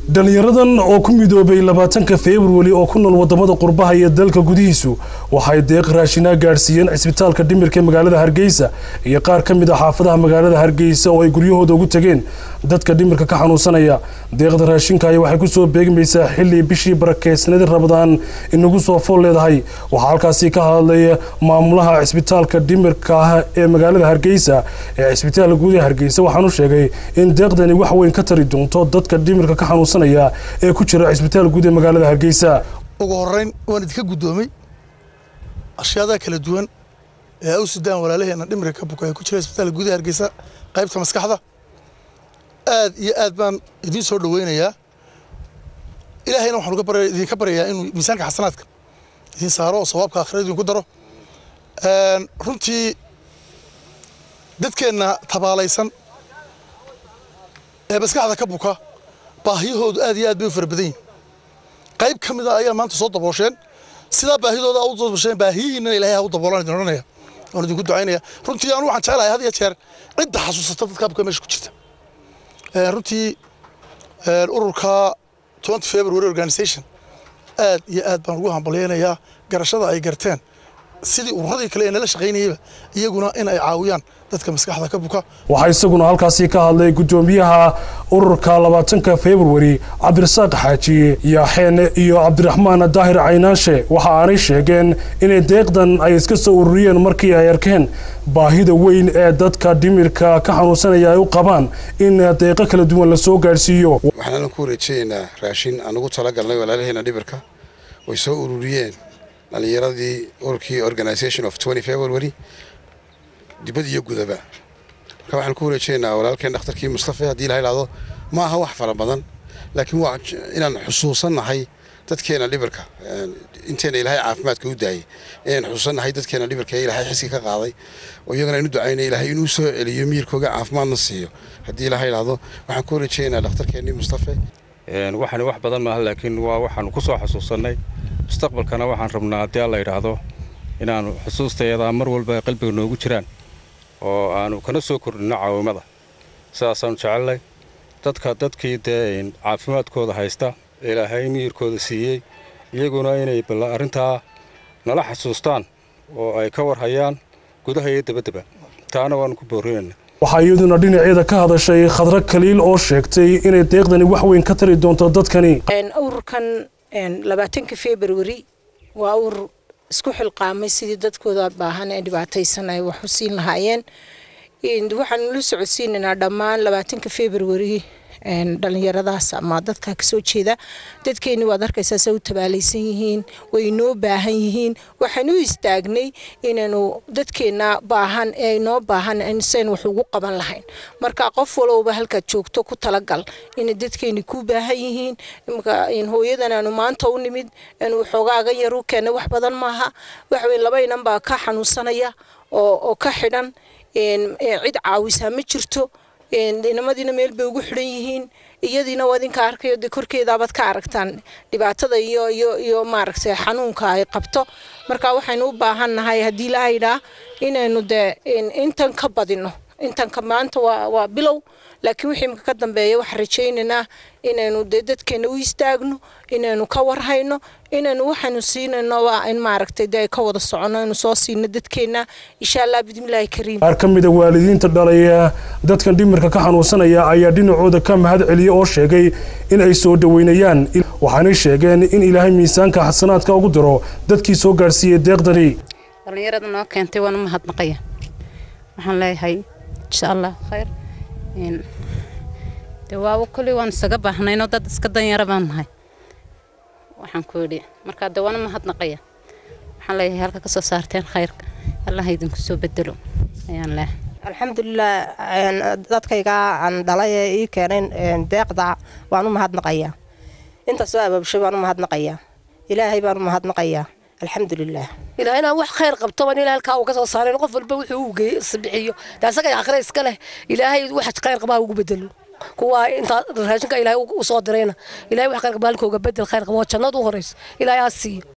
dhalinyaradan oo ku midoobay labaatanka februari oo ku nool wadamada qurbaha iyo dalka gudihiisu waxay deeq raashinaa gaadhsiiyeen cisbitaalka dhimirka magaalada hargeysa iyo qaar ka mid a xaafadaha magaalada hargeysa oo ay guryahooda ugu tageen dadka dhimirka ka xanuunsanaya deeqda raashinkaaya waxay kusoo beegmaysaa xilli bishii barakeysnadi rabadaan inagu soo fool leedahay waxaa halkaasi ka hadlay maamulaha cisbitaalka dhimirka ah ee magaalada hargeysa ee cisbitaalka guud ee hargeysa waxaanu sheegay in deeqdani wax weyn ka tari doonto dadka dhimirka ka xanuunsanaya ee ku jira cisbitaal guud ee magaalada hargeysa ugu horeyn waan idinka guddoomay ashyaadaha kala duwan ee aw sudaan walaalaheena dhimirka ka buka ee ku jira isbitaalka gudaha hargeysa qaybta maskaxda aad iyo aad baan idiin soo dhaweynayaa ilaahayna waxaan idinka baryayaa inuu miisaanka xasanaadka idiin saaro oo sawaabka aakhira idinku daro runtii dadkeenna tabaalaysan ee maskaxda ka buka baahiyahoodu aad iyo aad bay u fara badan yihin qayb ka mid a ayaa maanta soo daboosheen sidaa baahidooda u daboosheen baahiyihiinna ilaahay ha u daboolaan idin odhanaya waan idinku ducaynaya runtii anu waxaan jecelahay had iyo jeer cidda xasuusata dadka buka meesha ku jirta runtii ururka twenty february organization aad iyo aad baan ugu hambalyaynayaa garashada ay garteen sidii ururadii kale ee nala shaqaynayeyba iyaguna in ay caawiyaan dadka maskaxda ka buka waxaa isaguna halkaasi ka hadlay guddoomiyaha ururka labaatanka februari cabdirasaaq xaaji yaaxeen iyo cabdiraxmaan daahir caynaanshe waxa aanay sheegeen inay deeqdan ay iska soo ururiyeen markii ay arkeen baahida weyn ee dadka dhimirka ka xanuunsanaya ay u qabaan in deeqo kala duwan la soo gaadhsiiyo waxaanaan ku wareejinaynaa raashin aan ugu talagalnay walaalaheena dhimirka way soo ururiyeen dhalinyaradii ururkii organisation of twenty february dibad iyo gudaba marka waxaan ku wareejinaynaa walaalkeen dhakhtarkii mustafe haddii ilaha idhahdo ma aha wax fara badan laakiin waa inaan xusuusannahay dadkeena dhibirka inteena ilaahay caafimaadka u daayay inaan xusuusannahay dadkeena dhibirka ee ilaahay xisgi ka qaaday oo iyagana inu ducaynay ilaahay inuu soo celiyo miyirkooga caafimaadna siiyo haddii ilaha idhahdo waxaan ku wareejinaynaa dhakhtarkeennii mustafe waxani wax badan maaha laakiin waa waxaanu ku soo xusuusannay mustaqbalkana waxaan rabnaa haddii alla yidhaahdo inaannu xusuustayadaa mar walba qalbiga noogu jiraan oo aanu kana soo kordhinno caawimada sidaasaanu jecelnay dadka dadkii dee caafimaadkooda haysta ilaahay miyirkooda siiyey iyaguna inay bal arrintaa nala xasuustaan oo ay ka warhayaan gudaha iyo dabaddaba taana waannu ku boorrinayna waxaa iyaduna dhinaceeda ka hadashay khadro kaliil oo sheegtay inay deeqdani wax weyn ka tari doonto dadkani ururkan labaatanka februari waa urur isku xilqaamay sidii dadkooda baahan ee dhibaataysan ay wax u siin lahaayeen waxaanu la socodsiinaynaa dhammaan labaatanka februari dhalinyaradaas ama dadka kasoo jeeda dadkeeni waad arkaysaa se u tabaalaysan yihiin way noo baahan yihiin waxaan u istaagnay inaynu dadkeena baahan ee noo baahan sayn wax ugu qaban lahayn marka qof walowba halkaad joogto ku talagal inay dadkeeni ku baahan yihiin hooyadan aanu maanta u nimid anu xoogaaga yar u keenay wax badan maaha waxwey laba inan baa ka xanuunsanaya oo ka xidhan cid caawisaa ma jirto inamadiina meel bay ugu xidhan yihiin iyadiina waa idinka arkayo de korkeedaabaad ka aragtaan dhibaatada iyo iyo iyo maaragtay xanuunka ay qabto marka waxaynu u baahan nahay haddii la haydhaa inaynu dee intan ka badino intanka maanta waa waa bilow laakiin wixii imika ka dambeeya waxaan rajaynaynaa inaynu dee dadkeena u istaagno inaynu ka warhayno inaynu waxaynu siinayno waa in maaragtay dee ka wada socono inuu soo siino dadkeena insha allah bidmillaahi kariim qaar ka mida waalidiinta dhalaya dadkan dhimirka ka xanuunsanaya ayaa dhinacooda ka mahad celiya oo sheegay in ay soo dhaweynayaan waxaanay sheegeen in ilaahay miisaanka xasanaadka ugu diro dadkii soo gaadhsiiyey deeqdani dhallinyarada noo keentay waanu mahadnaqaya waxaan leeyahay insha allah khayr de waaba kolley waan isaga baahnaynoo dad iska danyara baan nahay waxaan ku yidhi markaa de waana mahadnaqaya waxaan leeyahay halka ka soo saarteen khayrka allaha idinku soo bedelo ayaan leeyahay alxamdulilah dadkaygaa aan dhalay ee ii keeneen deeqda waan u mahadnaqayaa inta soo abaabshay waan u mahadnaqayaa ilaahay baan u mahadnaqayaa alxamdulilah ilaa inaan wax khayr qabto baan ilaa halkaa uu ka soo saareen qof walba wuxuu u geeyey isbixiyo daasaga aakhira iska leh ilaahay wax khayr qabaa ugu bedelo kuwa intaa raashinka ilaahay u soo dirayna ilaahay wax khayr qabaa halkooga bedel khayr qabo jannada u horeyso ilaahay ha siiyo